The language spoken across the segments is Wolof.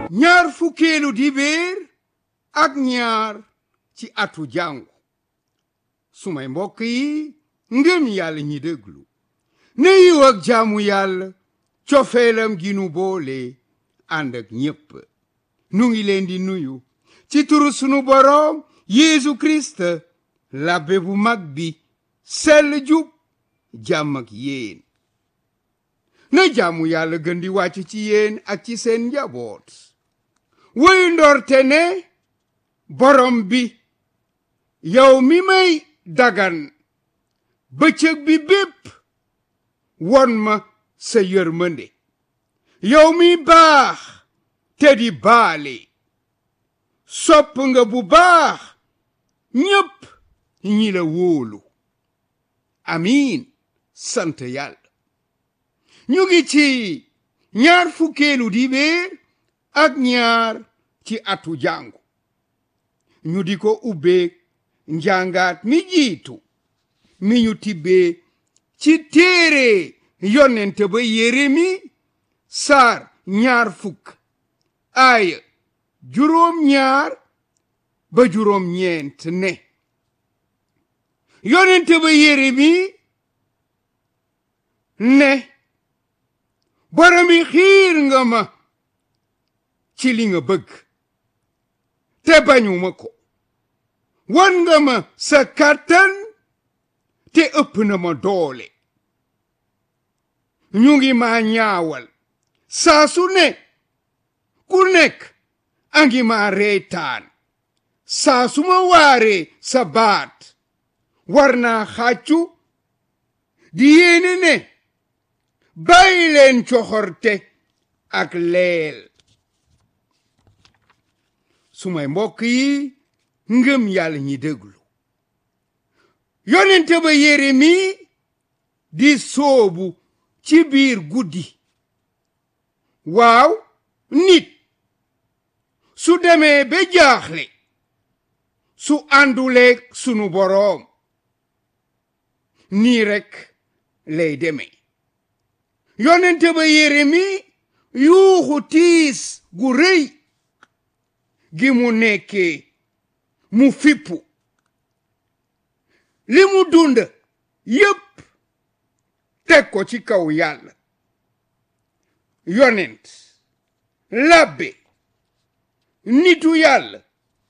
ñaar fukkeelu dibéer ak ñaar ci atu jàngu sumay mbokk yi ngëm yàlla ñi déglu ne yiw ak jaamu yàlla cofeelam gi nu boole ànd ak ñépp nu ngi leen di nuyu ci turu sunu boroom Yeesu Kirist labbe bu mag bi sell jub jàmm ak yéen na jaamu yàlla gën di wàcc ci yéen ak ci seen njaboot woyu ndorte ne borom bi yow mi may dagan bëccëg bi bépp won ma sa yërmande yow mi baax te di baale sopp nga bu baax ñépp ñi la wóolu amiin sant yàlla ñu ngi ci ñaar fukkeelu dibéer ak ñaar ci atu jàngu ñu di ko ubbeek njàngaat mi jiitu mi ñu tibbee ci téere yonente ba Yeremi saar ñaar fukk aaya juróom ñaar ba juróom ñeent ne yonente ba Yeremi ne boromi xiir nga ma ci li nga bëgg te bañuma ko wan nga ma sa kàttan te ëpp na ma doole ñu ngi ma ñaawal saa su ne ku nekk a ngi ma reetaan saa su ma waaree sa baat war naa xàccu di yéene ne bàyyi leen coxorte ak leel sumay mbokk yi ngëm yàlla ñi déglu yonente ba Yeremi di soobu ci biir guddi waaw nit su demee ba jaaxle su ànduleeg sunu boroom nii rekk lay demee yonente ba Yeremi yuuxu tiis gu rëy gi mu nekkee mu fippu li mu dund yépp teg ko ci kaw yàlla yonent labbe nitu yàlla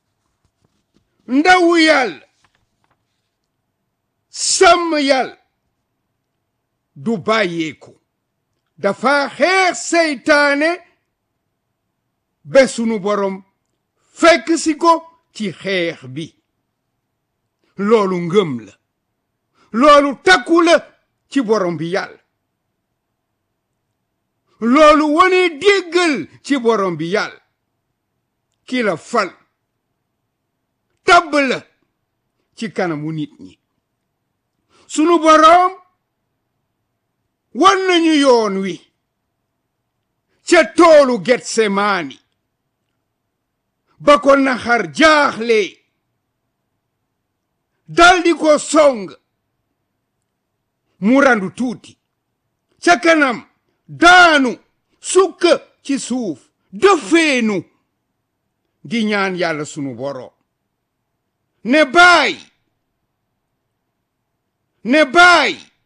ndawu yàlla sàmm yàlla du bàyyeeku dafa xeex seytaane be sunu borom fekk si ko ci xeex bi loolu ngëm la loolu takku la ci borom bi yàlla loolu wone déggal ci borom bi yàlla ki la fal tabb la ci kanamu nit ñi sunu borom wan nañu yoon wi ca toolu Getsemaani ba ko naxar jaaxle daldi ko song mu randu tuuti ca kanam daanu sukk ci suuf dëfeenu di ñaan yàlla sunu boroom ne baay ne baay